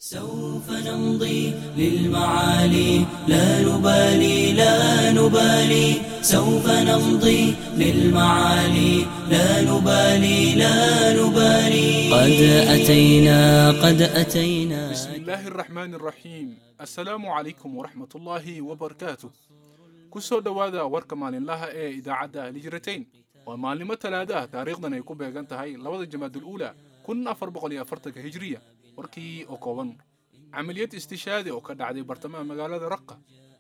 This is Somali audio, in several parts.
سوف نمضي للمعالي لا نبالي لا نبالي سوف نمضي للمعالي لا نبالي لا نبالي قد أتينا قد أتينا بسم الله الرحمن الرحيم السلام عليكم ورحمة الله وبركاته kusoo dhowaada warka maalinlaha ee idaacadda lijratain waa maalnimo talaadaha taariikhdan ay ku beegan tahay labada jamaadul uula kun afar boqol iyo afartanka hijriya warkii oo kooban camaliyad istishaadi oo ka dhacday bartamaha magaalada raqa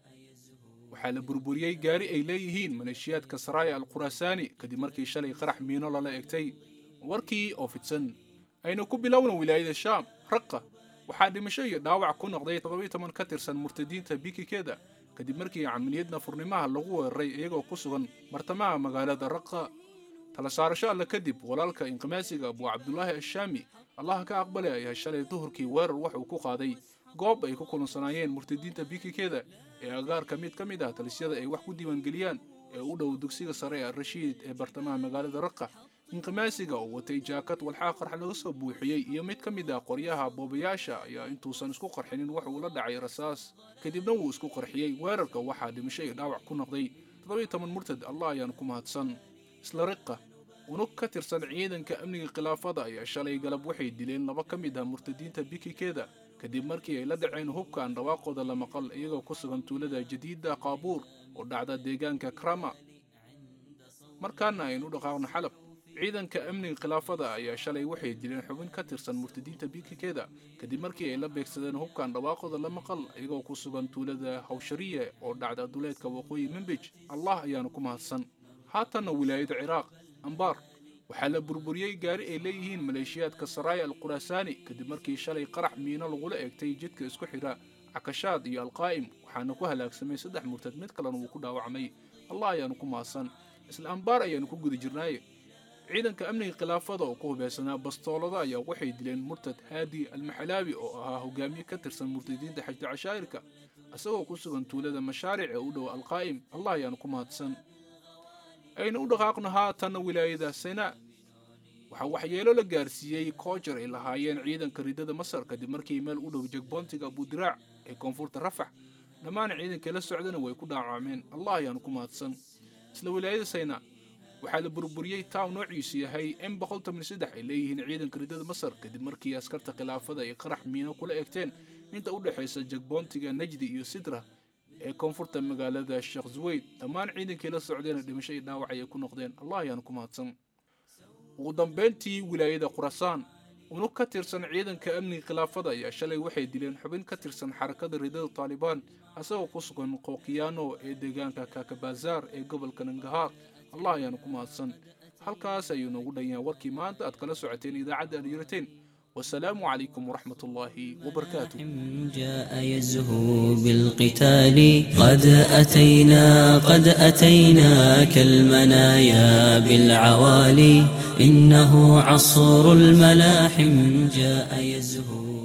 waxaa la burburiyey gaari ay leeyihiin maleeshiyaadka saraaya al khuraasaani kadib markii shalay qarax miino lala egtay warkii oo fidsan aynu ku bilowna wilaayada shaam raqa waxaa dhimasho iyo dhaawac ku noqday toddobiyo toban ka tirsan murtadiinta bikikeeda kadib markii camaliyad nafurnimaha lagu weeraray iyagoo ku sugan bartamaha magaalada raqa tala saarasho alle kadib walaalka inqimaasiga abuu cabdulaahi ashaami allaha ka aqbale ayaa shalay duhurkii weerar wax uu ku qaaday goob ay ku kulansanaayeen murtadiinta bikikeeda ee agaarka mid ka mid ah talisyada ay wax ku diiwaangeliyaan ee u dhow dugsiga sare ee rashiid ee bartamaha magaalada raqa inqimaasiga oo watay jaakad walxaa qarx laga soo buuxiyey iyo mid ka mid ah qoryaha boobayaasha ayaa intuusan isku qarxinin wax uu la dhacay rasaas kadibna wuu isku qarxiyey weerarka waxaa dhimasho iyo dhaawac ku noqday toddobiyo toban murtad allah ayaan ku mahadsan isla riqa unug ka tirsan ciidanka amniga khilaafada ayaa shalay galab waxay dileen laba ka mid ah murtadiinta bikikeeda kadib markii ay la dhaceen hubkaan dhawaaqooda la maqal iyagoo ku sugan tuulada jadiida qaabuur oo dhacda deegaanka krama markaana aynu dhaqaaqno xalab ciidanka amniga khilaafada ayaa shalay waxay dileen xubin ka tirsan murtadiinta bikikeeda kadib markii ay la beegsadeen hubkaan dhawaaqooda la maqal iyagoo ku sugan tuulada hawshariye oo dhacda duleedka waqooyi membij allah ayaanu ku mahadsan haatanna wilaayada ciraaq ambaar waxaa la burburiyey gaari ay leeyihiin maleeshiyaadka saraaya al khuraasaani kadib markii shalay qarax miino lagula eegtay jidka isku xidha cakashaad iyo alqaa'im waxaana ku halaagsamay saddex murtad mid kalena wuu ku dhaawacmay allah ayaanu ku mahadsan isla ambaar ayaanu ku guda jirnaaye ciidanka amniga khilaafada oo ku hubeysanaa bastoolada ayaa waxay dileen murtad haadi almaxalaabi oo ahaa hogaamiye ka tirsan murtadiinta xajda cashaa'irka isagoo ku sugan tuulada mashaaric ee u dhow alqaa'im allah ayaanu ku mahadsan aynu u dhaqaaqno haatanna wilaayada senaa waxaa waxyeelo la gaarsiiyey koojar ay lahaayeen ciidanka ridada masar kadib markii meel u dhow jegboontiga abudiraac ee koonfurta rafax dhammaan ciidankii la socdana way ku dhaawacmeen allah ayaanu ku mahadsan isla wilaayada sayna waxaa la burburiyey taaw noociisu yahay m boqol toban saddex ay leeyihiin ciidanka ridada masar kadib markii askarta khilaafada ay qarax miino kula egteen inta u dhexaysa jegboontiga najdi iyo sidra ee koonfurta magaalada sheekh zuweyd dhammaan ciidankii la socdeena dhimasho iyo dhaawac ayay ku noqdeen allah ayaanu ku mahadsan ugu dambeyntii wilaayada khurasaan unug ka tirsan ciidanka amniga khilaafada ayaa shalay waxay dileen xubin ka tirsan xarakada ridada taalibaan asagoo ku sugan qookiyaano ee deegaanka kakabazaar ee gobolka nangahaar allah ayaanu ku mahadsan halkaas ayuu noogu dhan yahay warkii maanta aad kala socoteen idaacadda alyurateen والسلام عليكم ورحمة الله وبركاته جاء يزهو بالقتال قد أتينا قد أتينا كالمنايا بالعوالي إنه عصر الملاحم جاء يزهو